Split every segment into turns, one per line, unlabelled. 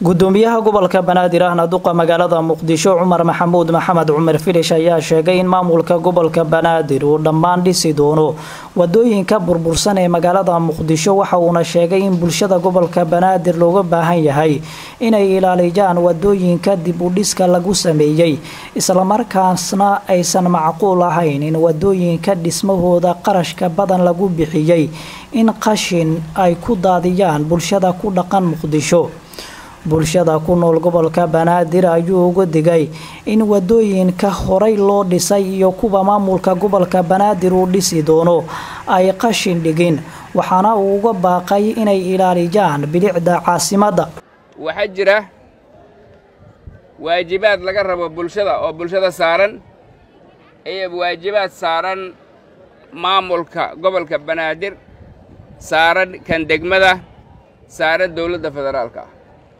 gudoomiyaha gobolka banaadir ahna duqa magaalada muqdisho cumar maxamuud maxamed cumar filish ayaa sheegay in maamulka gobolka banaadir uu dhammaan dhisi doono wadooyinka burbursan ee magaalada muqdisho waxa uuna sheegay in bulshada gobolka banaadir looga baahan yahay inay ilaalijaan wadooyinka dib u dhiska lagu sameeyey islamarkaasna aysan macquul ahayn in wadooyinka dhismahooda qarashka badan lagu bixiyey in qashin ay ku daadiyaan bulshada ku dhaqan muqdisho bulshada ku nool gobolka banaadir ayuu uga digay in wadooyinka horay loo dhisay iyo kuwa maamulka gobolka banaadir uu dhisi doono ay qashin dhigin waxaana uu uga baaqay inay ilaalijaan bilicda caasimadda
waxaa jira waajibaad laga rabo bulshada oo bulshada saaran iyo waajibaad saaran maamulka gobolka banaadir saaran kan degmada saaran dowladda federaalka ah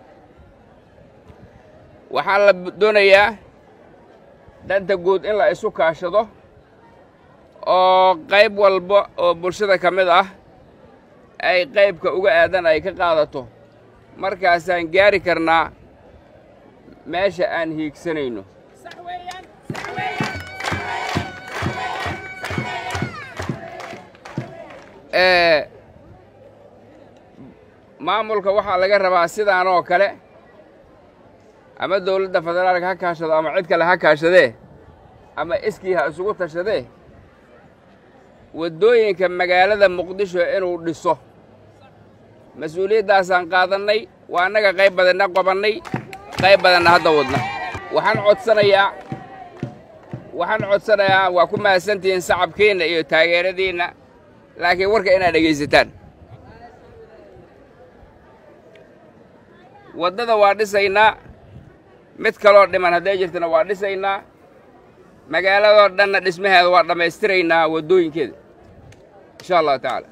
waxaa la doonayaa danta guud in la isu kaashado oo qayb walba oo bulshada ka mid ah ay qaybka uga aadan ay ka qaadato markaasaan gaari karnaa meesha aan hiigsanayno maamulka waxaa laga rabaa sidaan oo kale ama dawladda federaalka ha kaashado ama cid kale ha kaashadee ama iskii ha isugu tashadee waddooyinka magaalada muqdisho inuu dhiso mas-uuliyaddaasaan qaadannay waa annaga qayb badanna qabannay qayb badanna hadda wadna waxaan codsanayaa waxaan codsanayaa waa ku mahadsantihiin sacabkeenna iyo taageeradiinna laakiin warka inaad dhegaysataan waddada waa dhisaynaa mid kaloo dhiman hadday jirtana waa dhisaynaa magaaladoo dhanna dhismaheeda waa dhammaystiraynaa waddooyinkeeda insha allahu tacaala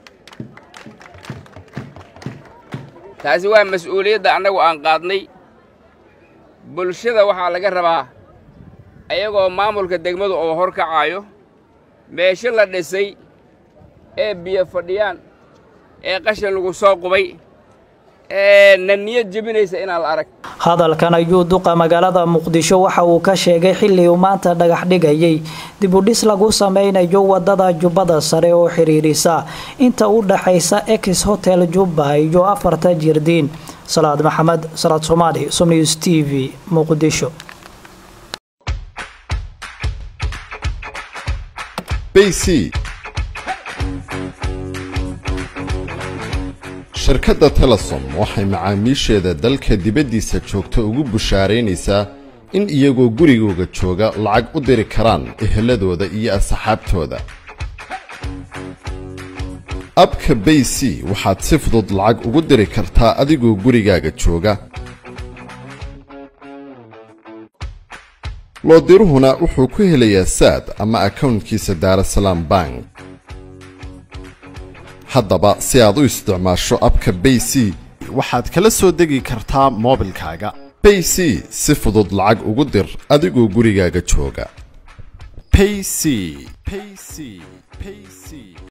taasi waa mas-uuliyadda annagu aan qaadnay bulshada waxaa laga rabaa ayagoo maamulka degmadu oo hor kacaayo meesho la dhisay ee biyo fadhiyaan ee qashin lagu soo qubay na niyad jebinaysa inaan la arag
hadalkan ayuu duqa magaalada muqdisho waxa uu ka sheegay xilli uu maanta dhagax dhigayay dibudhis lagu sameynayo wadada jubbada sare oo xiriirisa inta u dhaxaysa ex hotel jubba iyo afarta jirdiin salaad maxamed salaad soomaali somnews t v muqdisho
shirkadda telesom waxay macaamiisheeda dalka dibaddiisa joogta ugu bushaaraynaysaa in iyagoo gurigooga jooga lacag u diri karaan eheladooda iyo asxaabtooda abka bay c waxaad si fudud lacag ugu diri kartaa adigoo gurigaaga jooga loodiruhuna wuxuu ku helayaa saad ama akawntkiisa daarasalaam bank haddaba si aad u isticmaasho abka bay c
waxaad kala soo degi kartaa moobilkaaga
bay c si fudud lacag ugu dir adigoo gurigaaga jooga
payc payc payc